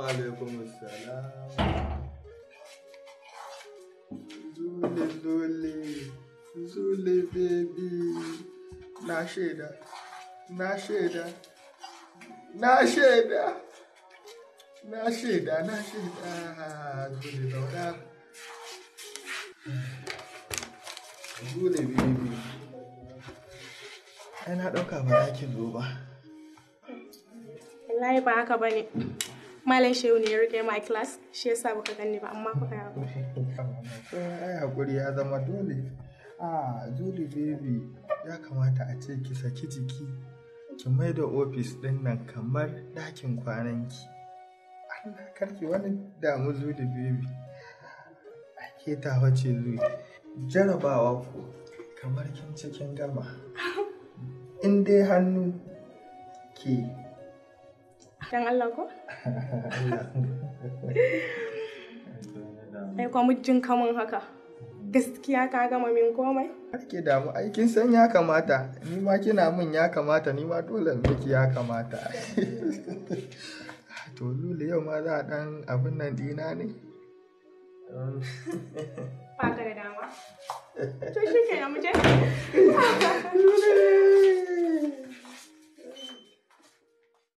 alaikum salam. Zule zule, zule baby. Na shaida, na shaida, na shaida. Na shaida, na shaida. Zule zauna. Zule baby. Ai na ɗauka ba za ki zo ba. Wallahi ba haka bane. Malam Shehu ne ya rike my class, shi yasa baka gani ba amma kuka yawo. ai hakuri ya zama dole a juli baby ya kamata a ce ki saki jiki ki mai da ofis din nan kamar ɗakin kwananki Allah karki wani damu zuli baby ke ta wace zuli jarabawa ku kamar kin cikin gama in dai hannu ke Dan Allah ko? Ai kwa mujin kamun haka. Gaskiya ka gama min komai? Ake damu aikin san ya kamata ni ma kina min ya kamata ni ma dole in miki ya kamata to lule yau ma za a dan abin nan dina ne Ba ka da dama. To shi ke na muje. Lule